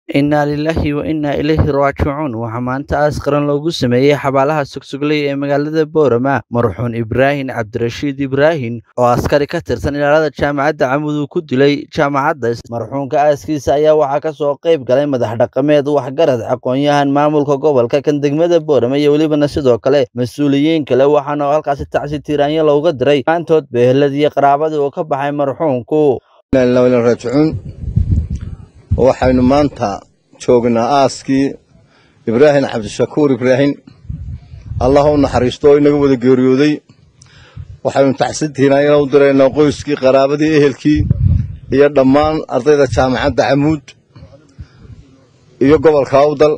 Innaa lilaahi wa innaa ilayhi raajicuun waxaa maanta aas qaran loogu sameeyey xabaalaha Sogsogley ee magaalada Boorama marxuun Ibraahin Cabdirashiid Ibraahin oo askari ka tirsan ilaalada jaamacadda Camud uu ku dilay jaamacadda marxuunka aaskiisa ayaa waxaa ka soo qayb galay madax dhaqameed waxgarad aqoon-yahan maamulka gobolka kan degmada Boorama iyo welibana sidoo kale mas-uuliyiin kale waxaana halkaasi tacsi tiiraanyo looga diray maantood beeladii qaraabadii uu ka baxay marxuunku raajicuun waxaynu maanta joognaa aaskii ibraahim cabdishakuur ibraahim allah u naxariisto oo inaga wada geeriyooday waxaynu tacsintiinaa inaan u diraynaa qoyskii qaraabadii ehelkii iyo dhammaan ardayda jaamacadda camuud iyo gobolka awdal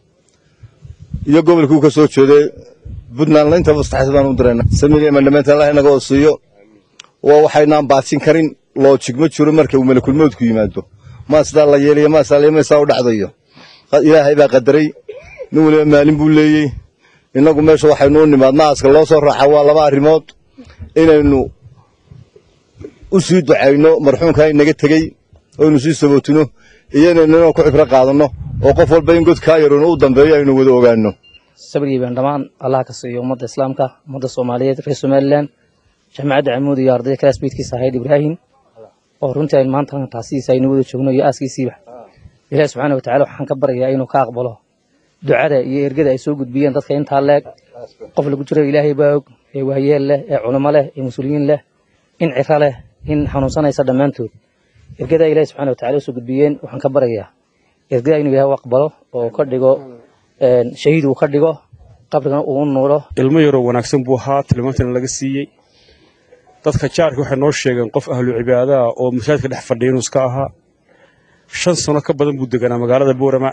iyo gobolkii ka soo jeeday puntland intaba taxsi baan u diraynaa samir mandhamaynta allah inaga oo siiyo waa waxaynaan baajin karin loojig ma jiro marka uu malakulmoodku yimaado maa sidaa la yeelaya maa sidaa laymaysaa u dhacdayo ilaahay baa qadaray nin waliba maalin buu leeyey innagu meesha waxaynu u nimaadna aaska loo soo raaca waa laba arrimood inaynu u sii ducayno marxuunkaa inaga tegey oynu sii sabootino iyo inaynu inaan ku cibro qaadanno oo qof walba in godkaa yaroonu u dambeeyo aynu wada ogaanno sabrigii baan dhammaan allah ka siiyo ummadda islaamka ummadda soomaaliyeed reer somalilan jaamacadda camuud iyo ardayda kalaasmeydkiisa ahayd ibraahim oo runtii aynu maanta taasidiisa aynu wada joogno iyo aaskiisiiba ilahi subxaana wa tacala waxaan ka baryayaa inuu ka aqbalo ducada iyo ergada ay soo gudbiyeen dadka intaa leeg qof lagu jiro ilaahay baa og ee waayeel leh ee culimo leh ee mas-uuliyiin leh in ciro leh in xanuunsanaysa dhammaantood ergada ilahi subxana wa tacala usoo gudbiyeen waxaan ka baryayaa ergada inuu ilahay u aqbalo oo ka dhigo shahiid uu ka dhigo qabrigana uu u nuuro ilmo yaroo wanaagsan buu ahaa tilmaantana laga siiyey dadka jaarka waxay noo sheegeen qof ahlu cibaadaha oo masaajidka dhex fadhiya inuu iska ahaa shan sano ka badan buu deganaa magaalada boorama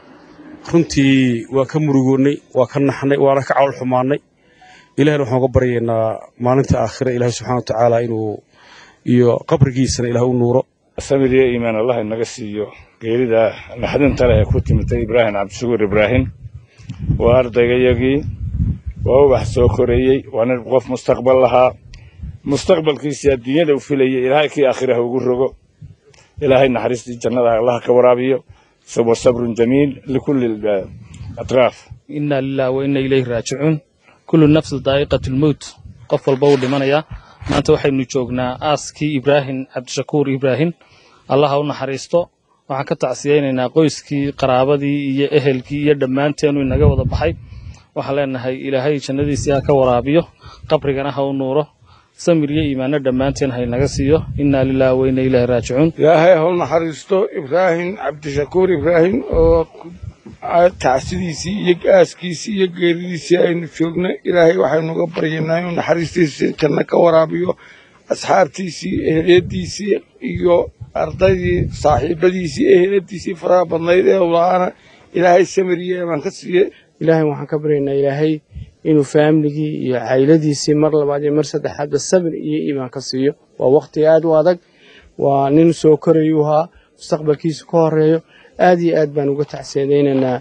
runtii waa ka murugoonnay waa ka naxnay waana ka cawl xumaannay ilahina waxaan uga baryaynaa maalinta aakhira ilaahay subxana wa tacaala inuu iyo qabrigiisana ilaah u nuuro samir iyo iimaan allah inaga siiyo geerida naxdinta leh ee ku timitay ibraahim cabdishakuur ibraahim waa ardaygayagii waa ubax soo koreeyey waa nin qof mustaqbal lahaa mustaqbalkiisii adduunyada u filayay ilaahay kii aakhiraha ugu rogo ilaahay naxariistii jannada allah ka waraabiyo wa sabrun jamiil likulli atraaf inna lillahi wa inna ilayhi raajicuun kullu nafsin daa'iqatu lmowt qof walba uu dhimanayaa maanta waxaynu joognaa aaskii ibraahim cabdishakuur ibraahim allah ha u naxariisto waxaan ka tacsiyaynaynaa qoyskii qaraabadii iyo ehelkii iyo dhammaanteenu inaga wada baxay waxaan leenahay ilaahay jannadiisii ha ka waraabiyo qabrigana ha u nuuro samir iyo iimaano dhammaanteen haynaga siiyo innaa lilaahi wa inna ilaahi raajicuun ilaahay ha u naxariisto ibraahim cabdishakuur ibraahim oo tacsidiisii iyo aaskiisii iyo geeridiisii aynu joogno ilaahay waxaynu uga baryaynaa inuu naxariistiisii janno ka waraabiyo asxaabtiisii eheliyadiisii iyo ardaydii saaxiibadiisii eheliyadiisii faraha badnayd ee ulaana ilaahay samir iyo iimaan ka siiye ilaahay waxaan ka baryaynaa ilaahay inuu faamligii iyo cayladiisii mar labaad iyo mar saddexaadba sabir iyo iimaan ka siiyo waa wakhti aad u adag waa nin soo korayuu ahaa mustaqbalkiisa ka horeeyo aad iyo aad baan uga tacsiyadaynaynaa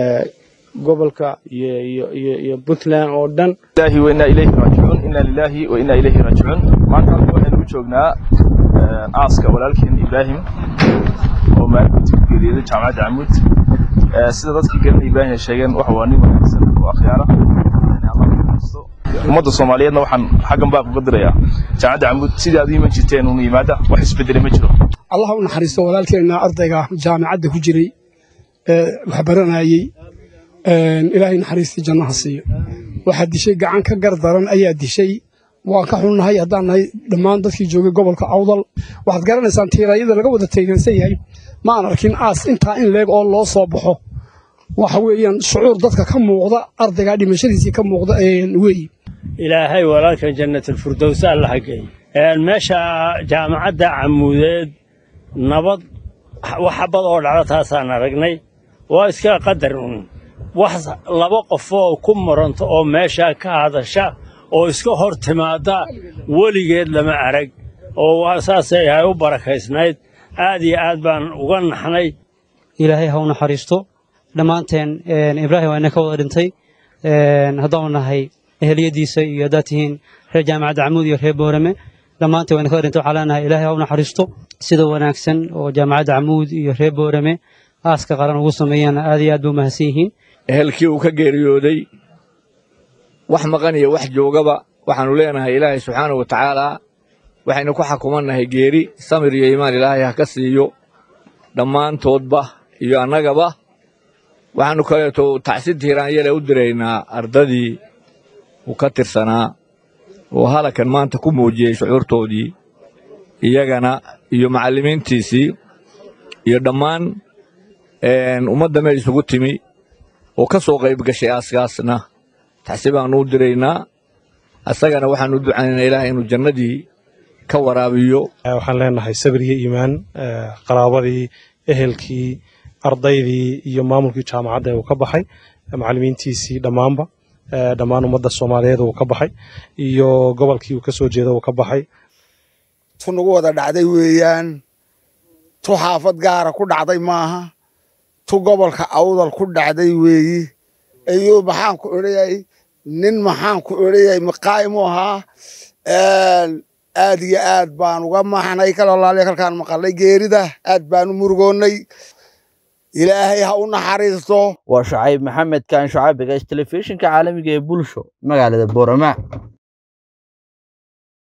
gobolka iyo puntland oo dhan ilahi wa innaa ilayhi raajicuun inna lilaahi wa innaa ilayhi raajicuun maanta waxaynu u joognaa aaska walaalkeen ibraahim oo maalintii ku geeriyooday jaamacadda camuud sida dadkii garanay ibraahim ay sheegeen waxa waa nin wanaagsan oo akhyaara ummadda soomaaliyeedna waxaan xaggan baaq uga dirayaa jaamacadda camuud sidii aad u iman jirteen unu yimaada wax isbeddelay ma jiro allah u naxariisto walaalkeenna ardayga jaamacadda ku jiray ee wax baranayey ilaahay naxariistii jannaha siiyo waxaa dishay gacan ka gar daran ayaa dishay waan ka xunnahay haddaan nahay dhammaan dadkii joogay gobolka awdal waxaad garanaysaan tiirayada laga wada teegansan yahay ma aan arkin aas intaa in leeg oo loo soo baxo waxa weeyaan shucuur dadka ka muuqda ardaygaa dhimashadiisii ka muuqda weeye ilaahay walaalka jannatulfirdows alla hageey meesha jaamacadda camuudeed nabad wax xabad oo dhacdo taasaan aragnay waa iska qadar un wax laba qofoo ku muranto oo meeshaa ka hadasha oo iska hor timaadda weligeed lama arag oo saasay ahay u barakaysnayd aad iyo aad baan uga naxnay ilaahay ha u naxariisto dhammaanteen ibraahim waa ina ka wada dhintay haddaanu nahay eheliyadiisa iyo haddaad tihiin reer jaamacadda camuud iyo reer boorame dhammaanteen wayna ka dhinta waxaa leenahay ilaahay ha u naxariisto sida wanaagsan oo jaamacadda camuud iyo reer boorame aaska qaran ugu sameeyaan aad iyo aad ba umahadsan yihiin ehelkii uu ka geeriyooday wax maqan iyo wax joogaba waxaannu leenahay ilaahay subxaanahu wa tacaalaa waxaynu ku xukumannahay geeri samir iyo iimaan ilaahay ha ka siiyo dhammaantoodba iyo annagaba waxaannu kaleeto tacsid hiiraanyale u diraynaa ardadii uu ka tirsanaa oo halakan maanta ku muujiyey shucuurtoodii iyagana iyo macallimiintiisii iyo dhammaan ummadda meel isugu timi oo ka soo qayb gashay aaskaasna taxsi baannu u diraynaa asagana waxaannu ducaynaynaa ilaahay inuu jannadii ka waraabiyo waxaan leenahay sabir iyo iimaan qaraabadii ehelkii ardaydii iyo maamulkii jaamacadda uu ka baxay macallimiintiisii dhammaanba dhammaan ummadda soomaaliyeed uu ka baxay iyo gobolkii uu ka soo jeeda uu ka baxay tu nagu wada dhacday weeyaan tu xaafad gaara ku dhacday maaha tu gobolka awdal ku dhacday weeyi ayuu maxaan ku odhayay nin maxaan ku odhayay maqaayimu ahaa aad iyo aad baan uga maxnay kalolaaliya kalkaan maqalnay geerida aad baan u murugoonnay ilaahay ha u naxariisto waa shacayb maxamed kaan shacaabiga telefishinka caalamiga ee bulsho magaalada boorama